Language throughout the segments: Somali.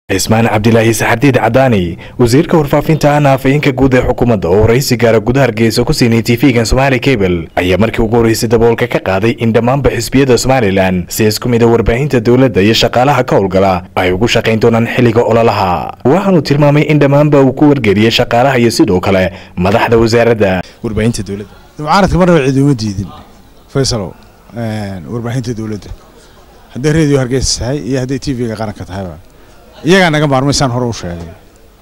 cismaan cabdilaahi saxardiid cadaani wasiirka warfaafinta ahna afayeenka guud ee xukuumadda oo waraysi gaara gudaha hargeysa ku siinay tv-gan somaali cable ayaa markii ugu horreysay daboolka ka qaaday in dhammaanba xisbiyada somalilan si isku mida warbaahinta dowladda iyo shaqaalaha ka howlgala ay ugu shaqayn doonaan xilliga ololaha waxaanu tilmaamay in dhammaanba uu ku wargeliyey shaqaalaha iyo sidoo kale madaxda wasaaradda warbaahinta dowladda mucaaradka marnaba cid uma diidin faysalow warbaahinta dowladda hadday radio hargeysa tahay iyo hadday t v-ga qaranka tahayba iyagaa naga maarmaysaan hore u sheegay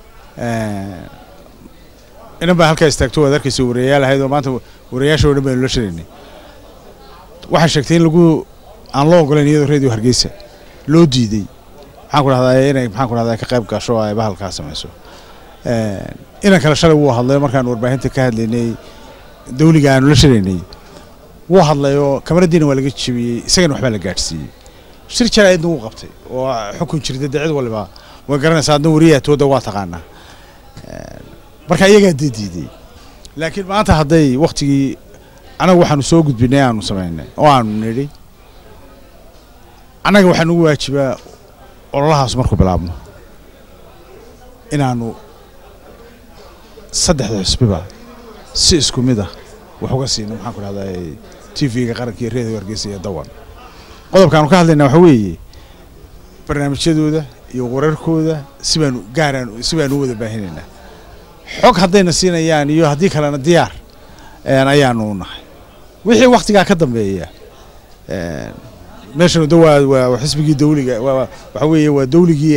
inan baa halkaa istaagto waad arkaysa warayaal ahayd oo maanta warayaasha o dhan baynu la shiraynay waxay sheegtay in lagu aan loo ogolayn iyadoo radio hargeysa loo diiday maxaan ku dhahdaa inay maxaan ku dhahdaa ka qayb gasho oo ay bahalkaa samayso inan kale shalay wuu hadlay markaan warbaahinta ka hadlaynay dawliga aanu la shiraynay wuu hadlay oo kamaradiina waa laga jebiyey isagana waxbaa la gaadhsiiyey shir jaraa'idna wuu qabtay oo xukun jirta dee cid waliba way garanaysaa adna wariyaatooda waa taqaanaa marka iyagaa dee diiday laakiin maanta hadday waktigii annaga waxaanu soo gudbinay aanu samaynay oo aanu nidhi annaga waxaa nugu waajibaa ololahaas markuu bilaabno inaanu saddexda xusbiba si isku mid ah wax uga siino maxaan ku dhahdaa t v-ga qaranka iyo redio hargeysa iyo dawan qodobkaanu ka hadlaynaa waxaa weeye barnaamijyadooda iyo wararkooda sibaanu gaaraan si baanu u wada baahinaynaa xog haddayna siinayaan iyo haddii kalena diyaar ayaanu nahay wixii waktigaa ka dambeeya meeshanu de waa waa xisbigii dawliga waxa weeye waa dawligii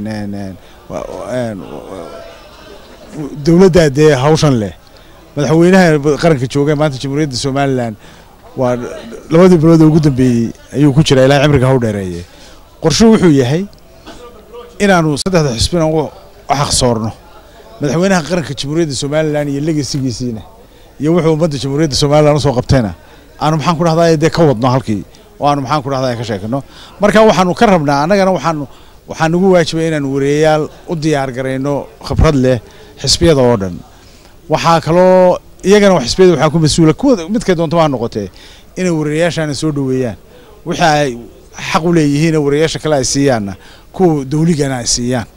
dowladdaa dee hawshan leh madaxweynaha qaranka jooga maanta jamhuuriyadda somalilan waa labadii bilood oo ugu dambeeyey ayuu ku jiraa ilahay cimriga haw dheereeye qorshuhu wuxuu yahay inaanu saddexda xisbina u xaqsoorno madaxweynaha qaranka jamhuuriyadda somalilan iyo legasigiisiina iyo wuxuu ummadda jamhuuriyadda somalilan usoo qabtayna aanu maxaan ku dhahdaa dee ka wadno halkii oo aanu maxaan ku dhahdaa ka sheekano marka waxaanu ka rabnaa annagana waxaanu waxaa nagu waajibay inaanu wareeyayaal u diyaar garayno khibrad leh xisbiyada oo dhan waxaa kaloo iyagana xisbiyada waxaa ku mas-uula kuwa midkay doonto ha noqotee inay warayaashaana soo dhoweeyaan wixii ay xaq u leeyihiin warayaasha kale ay siiyaanna kuwa dawligana ay siiyaan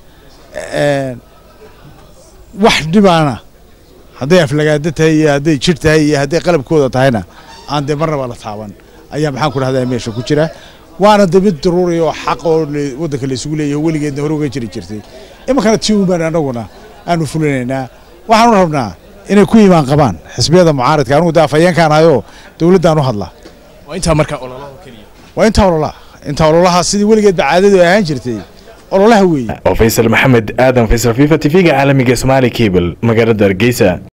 wax dhibaana hadday aflagaado tahay iyo hadday jir tahay iyo hadday qalabkooda tahayna aan dee marnaba la taaban ayaa maxaan ku dhahdaa meesha ku jira waana de mid daruuri oo xaq oo waddanka la isugu leeyahay weligeedna hore uga jiri jirtay iminkana tii uban annaguna aanu fulinaynaa waxaanu rabnaa inay ku imaan qabaan xisbiyada mucaaradka anugu de afhayeenkaan ahayoo dowladdaan u hadlaa waa intaa markaa ololaha keliya waa intaa ololaha intaa ololaha sidii weligeedba caadadu ay ahaan jirtay ololaha weeye oo faysal maxamed aadan faysal fifa tv-ga caalamiga somaali cable magaalada hargeysa